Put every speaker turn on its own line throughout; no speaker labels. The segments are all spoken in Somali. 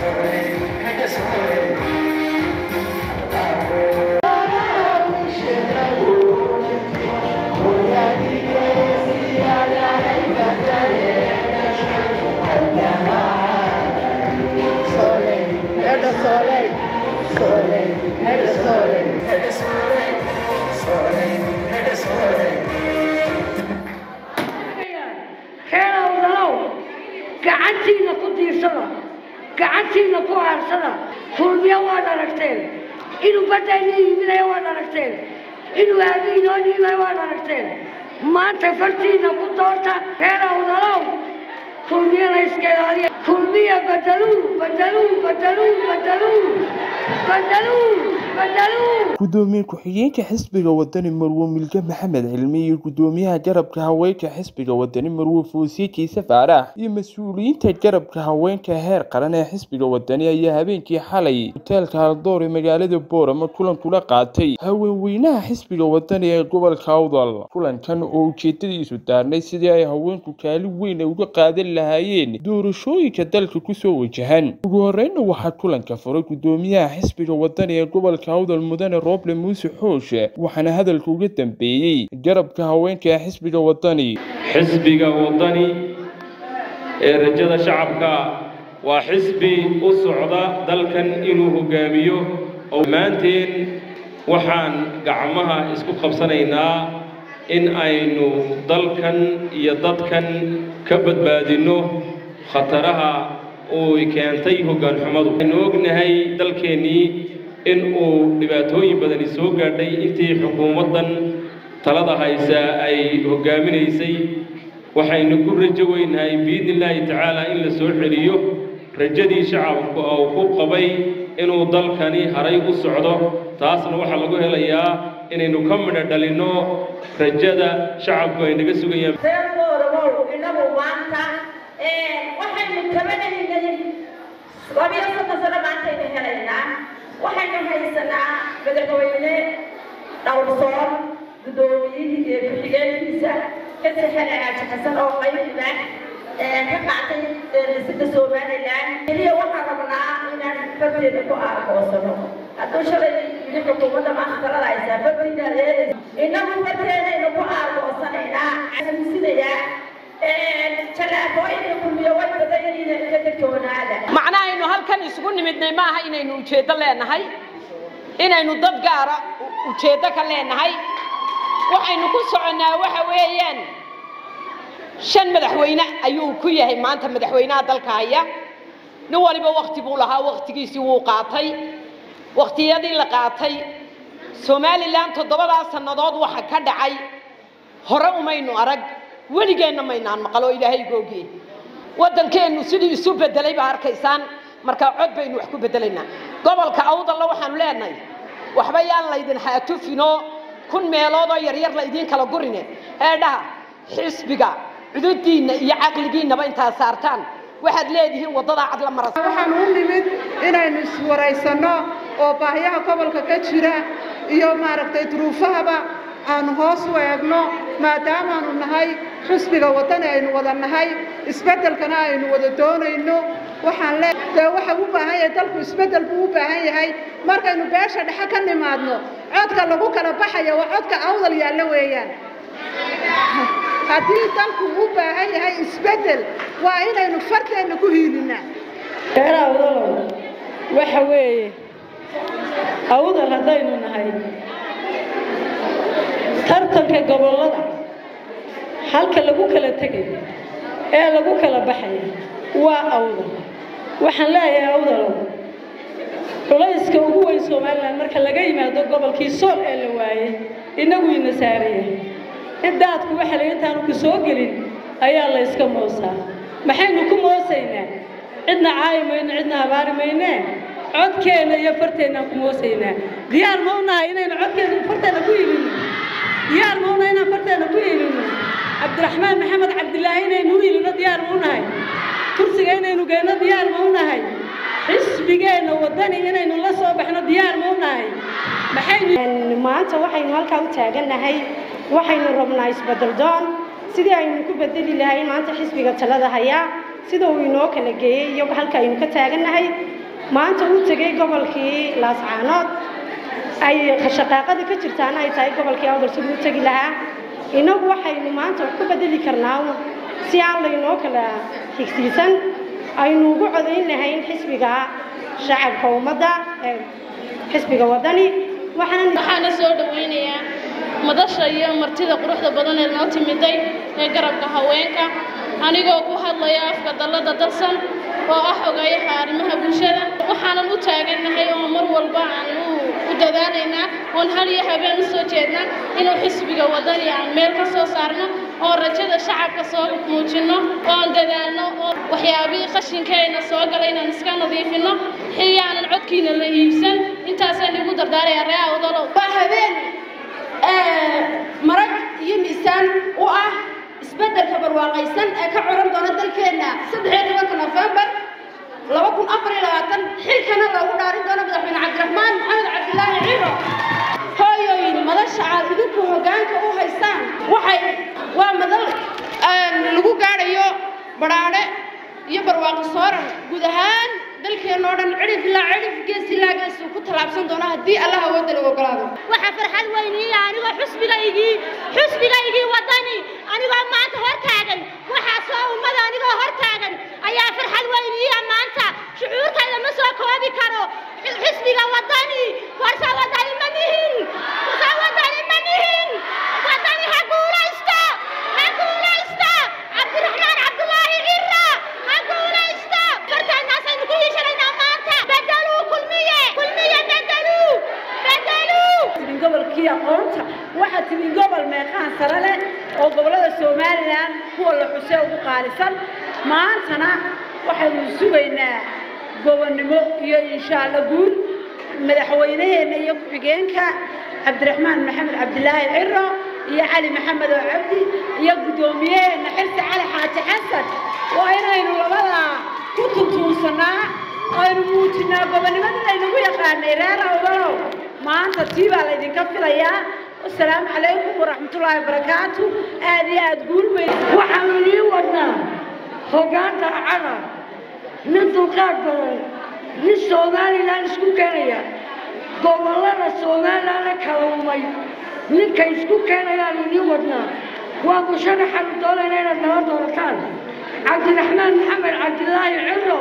reerowdalow gacantiina ku diirsada gacantiina ku aarsada fulmiyo waad aragteen inuu badayna iibinayo waad aragteen inuu aabiinoo dhiibayo waad aragteen maanta fartiina ku doorta reerowdalow fulmiyana iska ilaaliya fulmiya badaluu badaluu badaluu badaluu badaluu badaluu
gudoomiye ku-xigeenka xisbiga wadani marwo milge maxamed cilmi iyo gudoomiyaha garabka haweenka xisbiga wadani marwo foosiye kiise faarax iyo mas-uuliyiinta garabka haweenka heer qaran ee xisbiga wadani ayaa habeenkii xalay hoteelka haldoor ee magaalada boorama kulan kula qaatay haweenweynaha xisbiga wadani ee gobolka awdal kulankan oo ujeedadiisu daarnay sidii ay haweenku kaalin weyn uga qaadan lahaayeen doorashooyinka dalka kusoo wajahan ugu horeyna waxaa kulanka furay gudoomiyaha xisbiga wadani ee gobolka awdal mudane roble muuse xooshe waxaana hadalka uga dambeeyey garabka haweenka ee xisbiga wadani
xisbiga wadani ee rajada shacabka waa xisbi u socda dalkan inuu hogaamiyo oo maanteen waxaan gacmaha isku qabsanaynaa in aynu dalkan iyo dadkan ka badbaadinno khataraha uu keentay hoggaan xumadu waxaynu ognahay dalkeennii in uu dhibaatooyin badani soo gaadhay intii xukuumaddan talada haysa ay hoggaaminaysay waxaynu ku rajo weynahay biidni illaahi tacaala in la soo celiyo rajadii shacabku uu ku qabay inuu dalkani haray u socdo taasna waxaa lagu helayaa inaynu ka midho dhalinno rajada shacabku ay naga sugayaan
reerkoodabow inagu maanta waxaynu tabanaynay labiyo soddon sano maantaynu helaynaa waxaynu haysanaa madaxweyne dhowrsoon guddoomiyihii ee ku-xigeenkiisa ka sexela aaji xasan oo qaybiba ka qaatay dhisida somalilan keliya waxaan rabnaa inaan farteeda ku aagoosano hadduu shalay yidhi xukuumadda maanta talada haysaa fartiina leedaysa innagu farteedaynu ku aagoosanaynaa xasuusinayaa tallaabooyinka kulmiyo way badan yihiin ka degtoonaada
macnaha aynu halkan isugu nimidnay maaha inaynu ujeeddo leenahay inaynu dad gaara ujeeddo ka leenahay waxaynu ku soconnaa waxa weeyaan shan madaxweyne ayuu ku yahay maanta madaxweynaha dalka haya nin waliba wakti buu lahaa waktigiisii wuu qaatay waktiyadii la qaatay somalilan toddobadaa sannadood waxa ka dhacay hore umaynu arag weligeenna maynaan maqal oo ilaahay googiye waddankeennu sidii isu bedelay baa arkaysaan markaa cod baynu wax ku bedelaynaa gobolka awdalla waxaanu leenahay waxba yaan laydin haatufinoo kun meeloodoo yaryar laydiin kala gurine eedhaha xisbiga cududiinna iyo caqligiinnaba intaad saartaan waxaad leedihiin waddadaa cad la marasa
waxaan u nimid inaynu iswaraysanno oo baahyaha gobolka ka jira iyo maaragtay duruufahaba aanu hoos u eegno maadaamaanu nahay xusbiga waddani aynu wada nahay isbeddelkana aynu wada doonayno waxaan le dee waxa u baahan yahay dalku isbeddel buu u baahan yahay markaynu beesha dhexe ka nimaadno codka lagu kala baxaya waa codka awdal yaallo weeyaan haddii dalku u baahan yahay isbeddel waa inaynu farteenna ku hiilinaa
reer awdalow waxa weeye awdal haddaynu nahay tartanka gobollada halka lagu kala tegayo ee lagu kala baxayo waa awdal waxaan leeyahay awdalow culayska ugu weyn somalilan marka laga yimaado gobolkii sool ee la waayey innagu ina saaraya ciddaadku waxa la intaanu ku soo gelin ayaa la yska moosaa maxaynu ku moosaynaa cidna caayi mayno cidna habaari maynee codkeenna iyo farteennaan ku moosaynaa diyaar ma u nahay inaynu codkeenna farteenna ku iibinno diyaar ma u nahay inaan farteenna ku iibinno cabdiraxmaan maxamed cabdilaahi inaynu u iibinno diyaar ma u nahay kursiga inaynu geenno diyaar ma u nahay xisbigeenna waddani inaynu la soo baxno diyaar ma u nahay maxaynu
maanta waxaynu halkaa u taagannahay waxaynu rabnaa isbeddel doon sidii aynu ku bedeli lahay maanta xisbiga talada hayaa sida uu inoo kala geeyey iyo halka aynu ka taagannahay maanta uu tegey gobolkii laascaanood ay shaqaaqada ka jirtaana ay tahay gobolkii awdal siduu u tegi lahaa innagu waxaynu maanta wax ku bedeli karnaa si aan laynoo kala higsiisan aynu ugu codayn lahayn xisbiga shacabka ummadda ee xisbiga waddani waxaanan
waxaana soo dhawaynayaa madasha iyo martida quruxda badan ee noo timiday ee garabka haweenka anigoo ku hadlaya afka dallada darsan oo ah ogayaha arrimaha bulshada waxaanan u taagannahay oo mar walba aan u dadaalaynaa oon hal iyo habeen u soo jeednaa inuu xisbiga waddani aan meel ka soo saarno oo rajada shacabka soo muujinno oon dadaalno oo waxyaabihii qashinkeenna soo galay inaan iska nadiifinno xiyaanan codkiina la iibsan intaasaan igu dardaaraya ree awdalow
waa habeen marag iyo miisaan u ah isbeddelka barwaaqaysan ee ka curan doona dalkeenna saddex iyo tobanka nofembar laba kun afar iyo labaatan xilkana loogu dhaarin doono madaxweyne cabdiraxmaan maxamed cabdilaahi ciro hooyooyin madasha aad idinku hoggaanka u haystaan waxay waa madal lagu gaadhayo badhaadhe iyo barwaaqo sooran guud ahaan dalkeenna oo dhan cidhif ilaa cidhif gees ilaa gees uu ku tallaabsan doono haddii allah awoodda lagu ogolaado
waxaa farxad weyniiya anigoo xusbigaygii xusbigaygii waddani anigoo maanta hor taagan waxaa soo ummada anigoo hor taagan ayaa farxad weyniiya maanta shucuurtayda ma soo koobi karo xisbiga waddani warsa waddani ma nihin warsa waddani ma nihin waddani ha guulaysto ha guulaysto cabdiraxmaan cabdulaahi cira ha guulaysto fartaanaasaynu ku yiishanaynaa maanta bedeluu kulmiye kulmiye bedeluu bedeluu
timin gobolkii aqoonta waxaa timin gobol meeqaan sare leh oo gobollada somalilan kuwa la xusee ugu qaalisan maantana waxaynu sugaynaa gobonnimo iyo insha alla guul madaxweynaheenna iyo ku-xigeenka cabdiraxmaan maxamed cabdilaahi ciro iyo cali maxamed oo cabdi iyo guddoomiyaheenna xirsi cali xaaji xasan waa inaynu labadaa ku tuntuunsanaa aynu muujinnaa gobonnimadii laynagu yaqaanay reer awdalow maanta tii baa laydinka filayaa wasalaamu calaykum waraxmatullaahi wabarakaatu aad iyo aad guul weyn
waxaanu idiin wadnaa hoggaanta cada nin dulqaad badan nin somalilan isku keenaya gobollada somalilanna kala umay ninka isku keenayaan idiin wadnaa waa musharaxaanu doonayna inaad nala doorataan cabdiraxmaan maxamed cabdilaahi ciro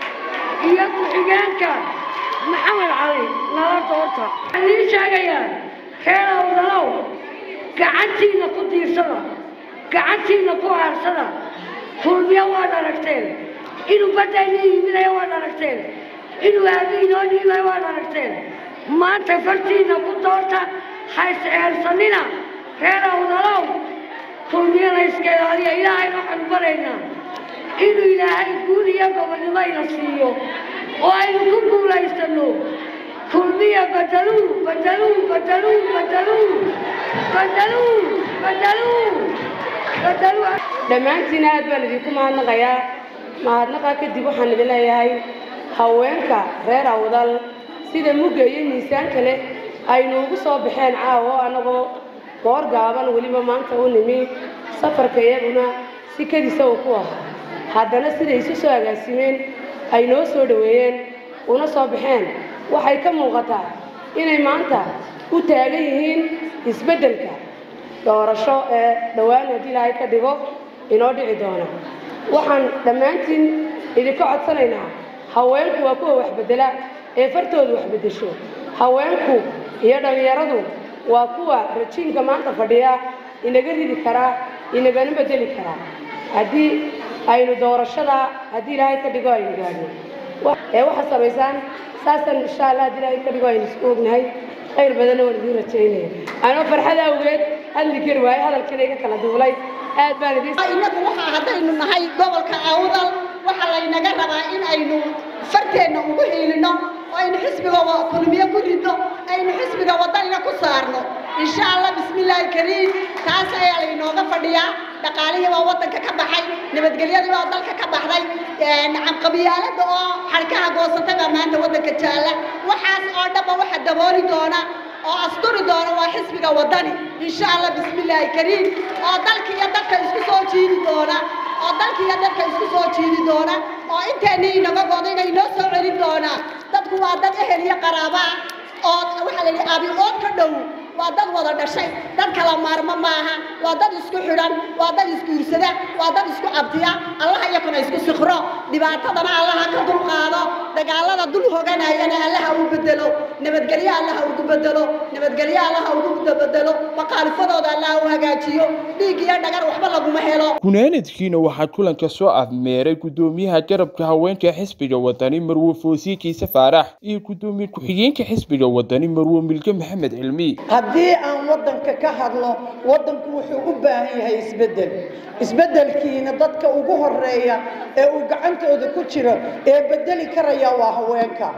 iyo ku-xigeenka maxamed cali nala doorta waxaan idiin sheegayaa reer awdalow gacantiinna ku diirsada gacantiinna ku aarsada kulmiyo waad aragteen inuu badda inii iibinayo waad aragteen inuu aabi inoo dhiibayo waad aragteen maanta fartiinna ku doorta ha is-eersanina reer awdalow kulmiyana iska ilaaliya ilaahayna waxaanu baraynaa inuu ilaahay guul iyo gobonnimo ina siiyo oo aynu ku guulaysanno kulmiya badaluu badaluu badaluu badaluu badaluu badaluu badaluu
dhammaantiin aad baan idinku mahadnaqayaa mahadnaqa kadib waxaan idin leeyahay haweenka reer awdal sida mugga iyo miisaan kale aynu ugu soo baxeen caawo annagoo goor gaaban weliba maanta u nimi safarka iyaguna si kadisa uu ku ahaa haddana siday isu soo agaasimeen ay noo soo dhoweeyeen una soo baxeen waxay ka muuqataa inay maanta u taagan yihiin isbeddelka doorasho ee dhowaan haddii ilaahay ka dhigo inoo dhici doona waxaan dhammaantiin idinka codsanaynaa haweenku waa kuwa wax beddela ee fartooda wax beddesho haweenku iyo dhallinyaradu waa kuwa rajiinka maanta fadhiya inaga ridi karaa inagana beddeli karaa haddii aynu doorashada haddii ilaahay ka dhigo aynu gaadhno ee waxaad samaysaan saasaan insha allah haddii ilaahay ka dhigo aynu isku ognahay khayr badanna waan idiin rajaynaya anoo farxad awgeed hadli kari waaye hadalkana iga kala duulay aad baan idiin
inagu waxaa haddaynu nahay gobolka awdal waxaa laynaga rabaa in aynu farteenna ugu hiilino oo aynu xisbiga kulmiye ku ridno aynu xisbiga wadanina ku saarno insha allah bismillaahi kariim taas ayaa laynooga fadhiyaa dhaqaalihii baa wadanka ka baxay nabadgelyadii baa dalka ka baxday qabiyaalada oo xarkaha goosatay baa maanta wadanka jaalla waxaas oo dhanba waxa dabooli doona oo asturi doona waa xisbiga wadani insha allah bismillaahi kariim oo dalka iyo dadka isku soo jiidi doona oo dalka iyo dadka isku soo jiidi doona oo inteennii inaga godo inay noo soo celin doonaa
waa dad ehel iyo qaraaba oo waxaa la yidhi abi ood ka dhow waa dad wada dhashay dad kala maarmo maaha waa dad isku xidhan waa dad isguursada waa dad isku abtiya allaha iyakuna isku sikro dhibaatadana allaha ka dulqaado dagaalada dul hoganayana allaha u bedelo nabadgelyo allaha ugu bedelo nabadgelyo allaha ugu bedelo maqaalifadooda allaha u hagaajiyo dhiig iyo dhagar waxba laguma helo
gunaanadkiina waxaa kulanka soo afmeeray gudoomiyaha garabka haweenka xisbiga wadani marwe foosiye kiise faarax iyo gudoomiye ku-xigeenka xisbiga wadani marwe milge maxamed cilmi
haddii aan waddanka ka hadlo waddanku wuxuu u baahan yahay isbeddel isbeddelkiina dadka ugu horeeya ee uu gacantooda ku jiro ee beddeli karaya waa haweenka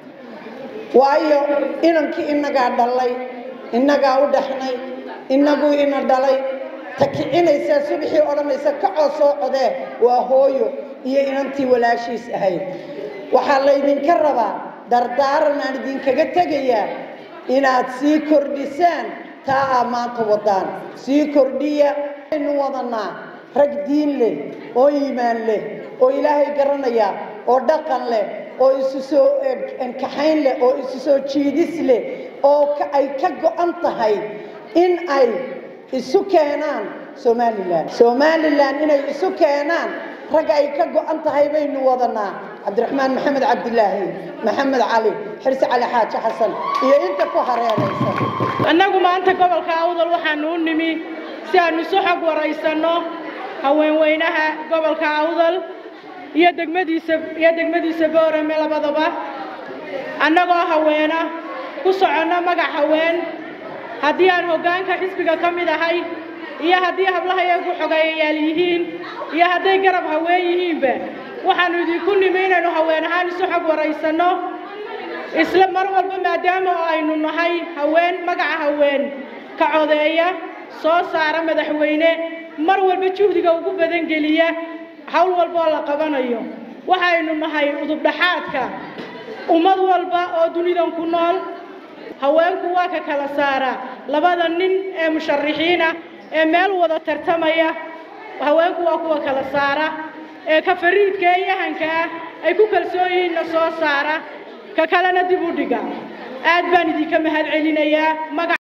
waayo inankii innagaa dhalay innagaa u dhaxnay innaguu ina dhalay ta kicinaysaa subaxii odhanaysa kacoo soo codee waa hooyo iyo inantii walaashiis ahayd waxaa laydinka rabaa dardaaran aan idinkaga tegayaa inaad sii kordhisaan taa aa maanta wadaan sii kordhiya aynu wadanaa rag diin leh oo iimaan leh oo ilaahay garanaya oo dhaqan leh oo isu soo kaxayn leh oo isu soo jiidis leh oo ay ka go-an tahay in ay isu keenaan somalilan somalilan inay isu keenaan rag ay ka go-an tahay baynu wadanaa cabdiraxmaan maxamed cabdilaahi maxamed cali xirsi cali xaaji xasan iyo inta ku hareeraysan
annagu maanta gobolka awdal waxaanu u nimi si aanu isu xog waraysanno haweenweynaha gobolka awdal iyo degmadiisa iyo degmadiisa boorame labadaba annagoo haweena ku soconno magac haween haddii aan hoggaanka xisbiga ka mid ahay iyo haddii hablaha iyagu xogeeyayaal yihiin iyo hadday garab haween yihiinba waxaannu idinku nimi inaynu haween ahaan isu xog waraysanno isla mar walba maadaama oo aynu nahay haween magaca haween ka codeeya soo saara madaxweyne mar walba juhdiga ugu badan geliya hawl walba oo la qabanayo waxaynu nahay udubdhaxaadka ummad walba oo dunidan ku nool haweenku waa ka kala saara labada nin ee musharixiin ah ee meel wada tartamaya haweenku waa kuwa kala saara ee ka fariidka ee yahanka ah ay ku kalsoon yihiinna soo saara ka kalena dib u dhiga aad baan idinka mahad celinayaa